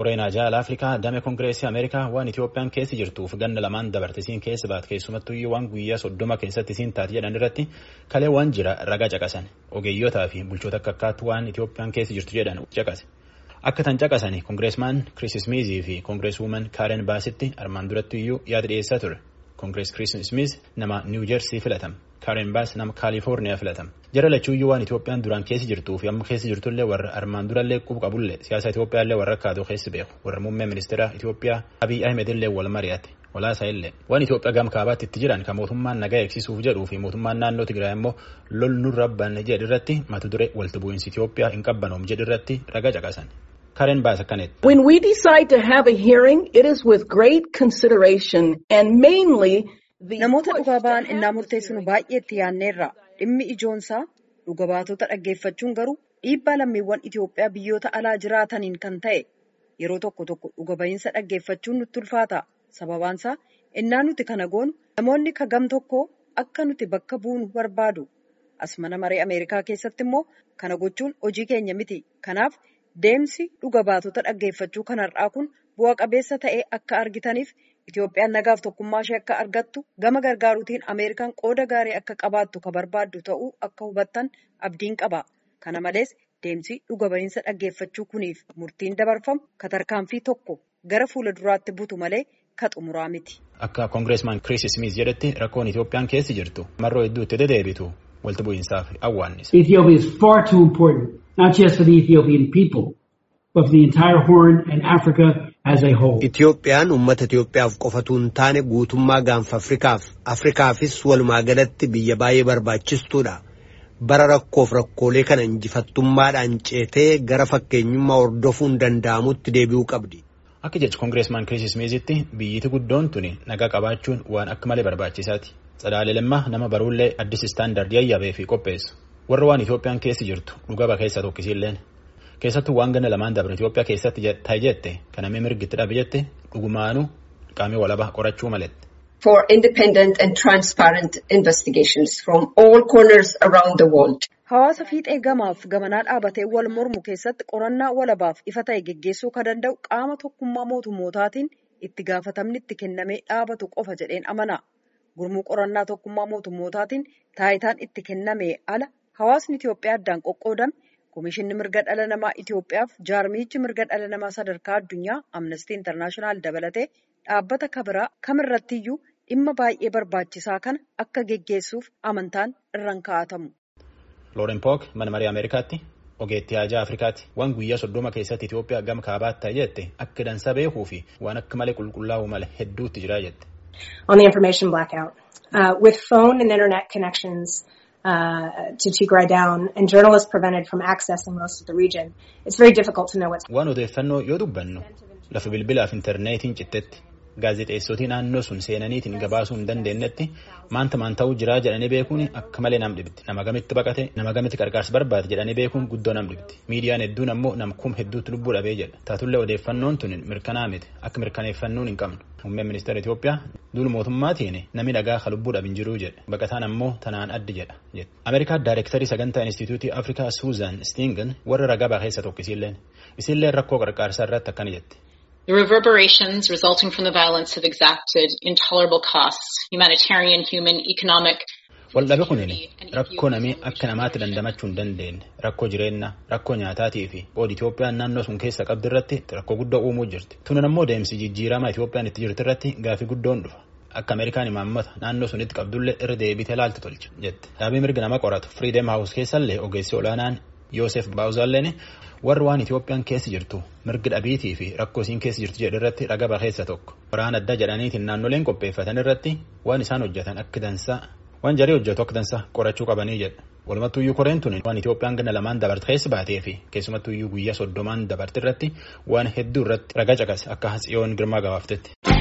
Koreen Ajaa'ila Afrikaa damee Kongireesii Ameerikaa waan Itoophiyaan keessa jirtuuf ganna lamaan dabartisiin keessa baat keessumattuyyuu waan guyyaa soddoma keessatti isiin taate jedhan irratti kalee waan jira ragaa caqasan ogeeyyotaa fi bulchoota akka akkaatti waan Itoophiyaan keessa jirtu jedhan caqase. Akka tan caqasanii Kongireesmaan Kiriis Ismiizii fi Kongireeswuuman Kaaren Baasitti armaan duratti iyyuu yaada dhiyeessaa ture. Kongirees Kiriis Ismiiz nama Niiw Jersii filatama. Kaaren Baas nama Kaalifoorniyaa filatama. Jara lachuuyyuu waan Itoophiyaan duraan keessa jirtuu fi amma keessa jirtullee warra armaan durallee qubu qabullee siyaasa Itoophiyaallee warra akkaatoo keessa beeku warra muummee ministeera Itoophiyaa Abiy Ahmed illee wal mari'ate walaasaa illee waan Itoophiyaa gam kaabaatti itti jiran kan mootummaan nagaa eegsisuuf jedhuu fi mootummaan naannoo Tigraay immoo lol nurra banne jedhirratti mata duree walitti bu'iinsi Itoophiyaa hin qabbanoom jedhirratti ragaa caqasan. Karen Baas akkanetti. When we decide to have a hearing, it is with great consideration and mainly Namoota dhugaa ba'an innaa murteessinu baay'ee itti yaanneerra dhimmi ijoonsaa dhuga baatota dhaggeeffachuun garuu dhiibbaa lammiiwwan Itoophiyaa biyyoota alaa jiraataniin kan ta'e yeroo tokko tokko dhuga ba'iinsa dhaggeeffachuun nutti ulfaata. Sababaansaa innaa nuti kana goonu namoonni kagam tokko akka nuti bakka buunu barbaadu. As mana maree Ameerikaa keessatti immoo kana gochuun hojii keenya miti. Kanaaf deemsi dhuga baatota dhaggeeffachuu kanarraa kun bu'a qabeessa ta'ee akka argitaniif Itoophiyaan nagaaf tokkummaa ishee akka argattu gama gargaaruutiin Ameerikaan qooda gaarii akka qabaattu ka barbaaddu ta'uu akka hubattan abdiin qaba. Kana malees deemsi dhuga ba'iinsa dhaggeeffachuu kuniif murtiin dabarfamu ka tarkaanfii tokko gara fuula duraatti butu malee ka xumuraa miti. Akka Kongireesmaan Kiriis Ismiis jedhetti rakkoon Itoophiyaan keessa jirtu marroo hedduu itti deddeebitu walitti bu'iinsaaf awwaannisa. Ethiopia is far too important, not just for the Ethiopian people, but for the entire Horn and Africa as a whole. Itoophiyaan uummata Itoophiyaaf qofatu hin taane guutummaa gaanfa Afrikaaf Afrikaafis walumaa galatti biyya baay'ee barbaachistuudha. Bara rakkoof rakkoolee kana injifattummaadhaan ceetee gara fakkeenyummaa hordofuun danda'amutti deebi'uu qabdi. Akka jecha Kongireesmaan Kiriis Ismiizitti biyyiti guddoon tuni nagaa qabaachuun waan akka malee barbaachisaati. Tsadaalee Lammaa nama baruullee addis istaandardii ayyabee fi qopheessu. Warra waan Itoophiyaan keessa jirtu dhugaba keessa tokkisiilleen. Keessattuu waan ganna lamaan dabre Itoophiyaa keessatti ta'e jette kan namni mirgitti dhabe jette dhugumaanuu qaamii walabaa qorachuu maletti. For independent and transparent investigations from all corners around the world. Hawaasa fiixee gamaaf gamanaa dhaabatee wal mormu keessatti qorannaa walabaaf ifa ta'e geggeessuu kan danda'u qaama tokkummaa mootummootaatiin itti gaafatamni itti kennamee dhaabatu qofa jedheen amana. Gurmuu qorannaa tokkummaa mootummootaatiin taayitaan itti kennamee ala hawaasni Itoophiyaa addaan qoqqoodame Komishinni mirga dhala namaa Itoophiyaaf jaarmichi mirga dhala namaa sadarkaa addunyaa Amnestii Intarnaashinaal dabalatee dhaabbata kabiraa kamirrattiyyuu dhimma baay'ee barbaachisaa kana akka geggeessuuf amantaan irraan kaa'atamu. Looren Pook mana marii Ameerikaatti ogeettii haajaa Afrikaatti waan guyyaa soddoma keessatti Itoophiyaa gama kaabaatti ta'e jette akka dansa beekuu fi waan akka malee qulqullaa'u malee hedduutti jira jette. On the information blackout, uh, with phone and internet connections. Uh, to Tigray down and journalists prevented from accessing most of the region, it's very difficult to know what's. Waan odeeffannoo yoo dubbannu lafa bilbilaaf intarneetiin cittetti gaazexeessotii naannoo sun seenaniitiin gabaasuu hin dandeenyetti maanta maan ta'uu jiraa jedhanii beekuun akka malee nam dhibdi nama gamitti baqate nama gamitti qarqaarsa barbaade jedhanii beekuun guddoo nam dhibdi miidiyaan hedduun ammoo nama kum hedduutti lubbuu dhabee jedha taatullee odeeffannoon tun mirkanaa miti akka mirkaneeffannuun hin qabnu muummeen ministeera Itoophiyaa duul mootummaatiin namni dhagaa ka lubbuu dhabin jiruu jedha baqataan ammoo tanaan addi jedha jedha Ameerikaa daayirektarii sagantaa instituutii Afrikaa Suuzan Stingan warra ragaa keessa tokko isiilleen isiilleen rakkoo qarqaarsaa irratti akkana jetti. The reverberations resulting from the violence have exacted intolerable costs, humanitarian, human, economic. Waldhabe kunin rakkoo namii akka namaatti dandamachuu hin dandeenye rakkoo jireenyaa rakkoo nyaataatii fi qoodi Itoophiyaan naannoo sun keessa qabdu irratti rakkoo guddoo uumuu jirti. Tunan ammoo deemsi jijjiiramaa Itoophiyaan itti jirtu irratti gaafii guddoon dhufa. Akka Ameerikaan imaammata naannoo sunitti qabdullee irra deebitee laaltu tolcha jette. Dhaabii mirga nama qoratu Freedom House keessallee ogeessi olaanaan Yoosef Baawuzaalleen warri waan Itoophiyaan keessa jirtu mirgi dhabiitii fi rakkoo isiin keessa jirtu jedhu irratti ragaa keessa tokko waraana adda jedhaniitiin naannoleen qopheeffatan irratti waan isaan hojjetan akka dansaa waan jarii hojjetu akka dansaa qorachuu qabanii jedha walumattuyyuu koreen tun waan Itoophiyaan ganna lamaan dabarte keessa baatee fi keessumattuyyuu guyyaa soddomaan dabarte irratti waan hedduu irratti ragaa caqase akka tsiyoon girmaa gabaaftetti.